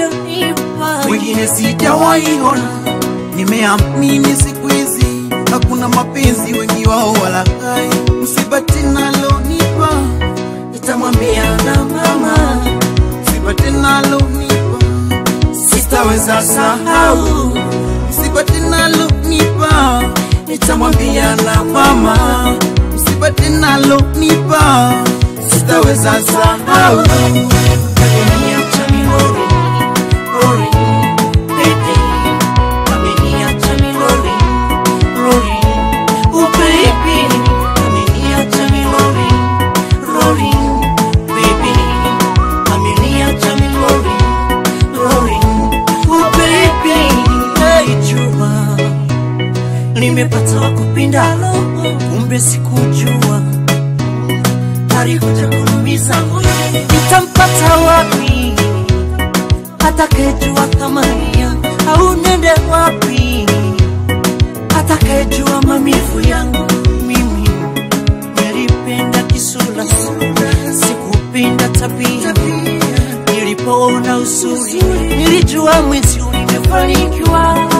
unayonipa wengine sijawaiona. Nimeamini siku hizi hakuna mapenzi, wengi wao walaghai. Msiba tena lonipa, nitamwambia na mama. Msiba tena lonipa, sitaweza sahau. Msiba tena lonipa, nitamwambia na mama. Msiba tena lonipa, sitaweza sahau. Ameniacha milori, lori, baby. Ameniacha milori, lori, oh baby. Ameniacha milori, lori, baby. Ameniacha milori, lori, oh baby. Hey, jua nimepata wa kupindalo, kumbe sikujua alikuja kunumiza moyo, nitampata wapi? Atakayejua thamani yangu au nende wapi? Atakayejua maumivu yangu mimi. Nilipenda kisura, sikupenda tabia. Nilipoona uzuri, nilijua mwezi nimefanikiwa.